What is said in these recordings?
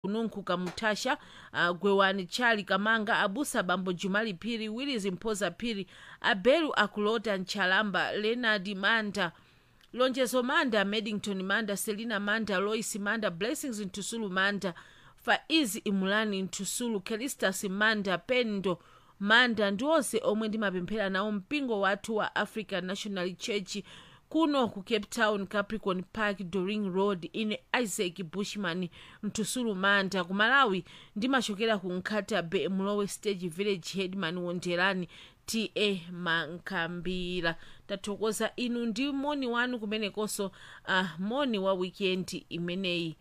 kununkhuka mutasha uh, gwewani chali kamanga abusa bambo jumali phiri willis mphoza phiri abelu akulota nchalamba lenard manda lonjezo manda maddington manda selina manda lois manda blessings ntusulu manda faizi imulani ntusulu kelistas manda pendo manda ndi onse omwe ndimapemphera nawo mpingo wathu wa african national church kuno ku cape town capricorn park doring road ine isaac bushman mtusulu manda ku malawi ndimachokera ku nkhatabe mulowe stage village headman wonjerani ta mankambira tathokoza inu ndi moni wanu kumenekonso uh, moni wa weekend imeneyi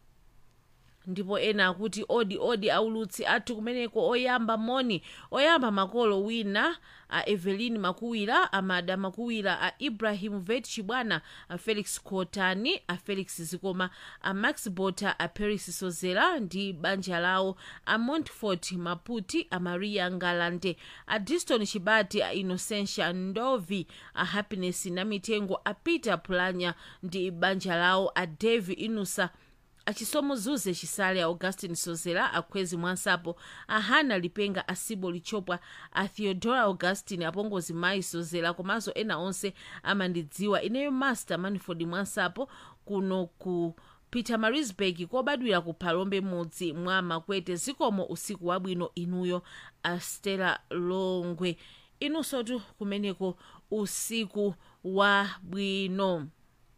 ndipo ena akuti odi odi aulutsi athu kumeneko oyamba moni oyamba makolo wina a evelyn makuwira amada makuwira a ibrahim vet chibwana a felix kotani a felix zikoma a max bota a paris sozera ndi banja lawo a montfort maputi a maria ngalande a diston chibati a innocentia ndovi a happiness na mitengo a peter pulanya ndi banja lawo a devi inusa achisomo zuze chisale a augustin sozera akhwezi mwansapo a hana lipenga asibo lichopwa a theodora augustin apongozi mayi sozera komanso ena onse amandidziwa ineyo master manford mwansapo kuno ku peter marisburg kobadwira ku phalombe mudzi mwa makwete zikomo usiku wabwino inuyo a stella longwe inunsotu kumeneko usiku wabwino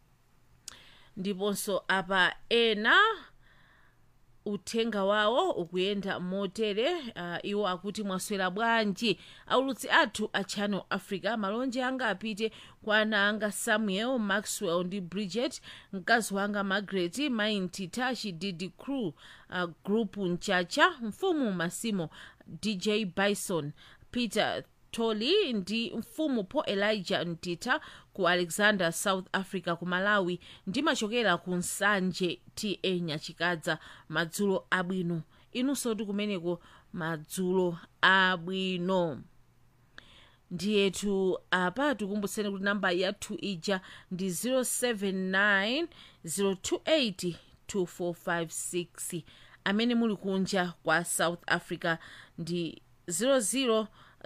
ndiponso apa ena uthenga wawo ukuyenda motere uh, iwo akuti mwaswera bwanji aulutsi athu a channel africa malonje anga apite kwa ana anga samuel maxwell ndi bridget mkazi wanga margaret mainti tashi didi crew uh, group mchacha mfumu masimo dj bison peter toli ndi mfumu paul elijah mtita ku alexander south africa ku malawi ndimachokera ku nsanje ta nyachikadza madzulo abwino inunso ti kumeneko madzulo abwino ndiyetu apa tikumbutseni kuti namba yathu ija ndi 079 028 2456 amene muli kunja kwa south africa ndi 00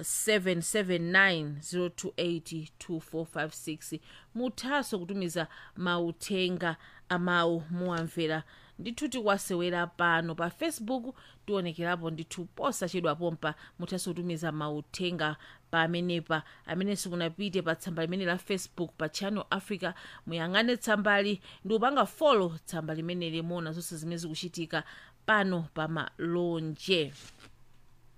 779 muthanso kutumiza mauthenga amawu muwamvera ndithu tikwasewera pano pa facebook tionekerapo ndithu posachedwa pompa muthanso kutumiza mauthenga pamenepa amene simunapite pa tsamba limene la facebook pa channel africa muyang'ane tsambali ndi kupanga folo tsamba limene limuona zonse zimene zikuchitika pano pa malonje